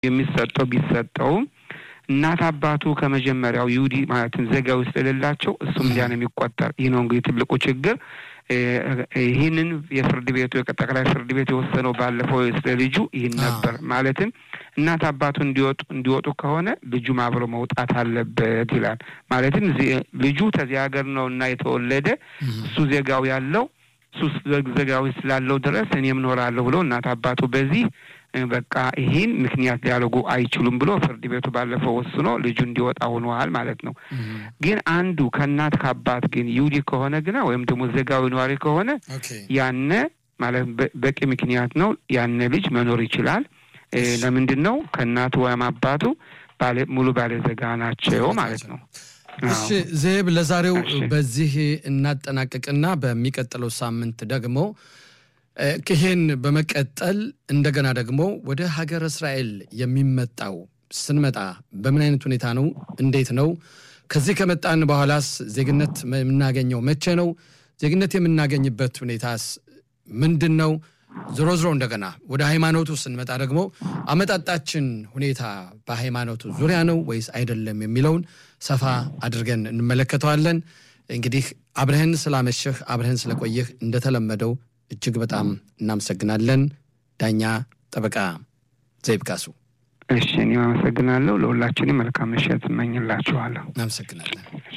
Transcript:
የሚሰጠው ቢሰጠውም እናት አባቱ ከመጀመሪያው ይሁዲ ማለትም ዜጋዊ ስለሌላቸው እሱም እንዲያ ነው የሚቆጠር። ይህ ነው እንግዲህ ትልቁ ችግር። ይህንን የፍርድ ቤቱ ጠቅላይ ፍርድ ቤት የወሰነው ባለፈው ስለ ልጁ ይህን ነበር። ማለትም እናት አባቱ እንዲወጡ እንዲወጡ ከሆነ ልጁም አብሮ መውጣት አለበት ይላል። ማለትም ልጁ ከዚህ ሀገር ነው እና የተወለደ እሱ ዜጋው ያለው እሱ ዜጋዊ ስላለው ድረስ እኔም እኖራለሁ ብሎ እናት አባቱ በዚህ በቃ ይህን ምክንያት ሊያደርጉ አይችሉም ብሎ ፍርድ ቤቱ ባለፈው ወስኖ ልጁ እንዲወጣ ሆነዋል ማለት ነው። ግን አንዱ ከእናት ከአባት ግን ይሁዲ ከሆነ ግና ወይም ደግሞ ዜጋዊ ነዋሪ ከሆነ ያነ ማለት በቂ ምክንያት ነው። ያነ ልጅ መኖር ይችላል። ለምንድን ነው? ከእናቱ ወይም አባቱ ሙሉ ባለ ዜጋ ናቸው ማለት ነው። እሺ ዜብ፣ ለዛሬው በዚህ እናጠናቅቅና በሚቀጥለው ሳምንት ደግሞ ይሄን በመቀጠል እንደገና ደግሞ ወደ ሀገር እስራኤል የሚመጣው ስንመጣ በምን አይነት ሁኔታ ነው? እንዴት ነው? ከዚህ ከመጣን በኋላስ ዜግነት የምናገኘው መቼ ነው? ዜግነት የምናገኝበት ሁኔታስ ምንድን ነው? ዞሮ ዞሮ እንደገና ወደ ሃይማኖቱ ስንመጣ ደግሞ አመጣጣችን ሁኔታ በሃይማኖቱ ዙሪያ ነው ወይስ አይደለም የሚለውን ሰፋ አድርገን እንመለከተዋለን። እንግዲህ አብረህን ስላመሸህ አብረህን ስለቆየህ እንደተለመደው እጅግ በጣም እናመሰግናለን። ዳኛ ጠበቃ ዘይብ ካሱ። እሺ፣ እኔም አመሰግናለሁ። ለሁላችንም መልካም ምሽት እመኝላችኋለሁ። እናመሰግናለን።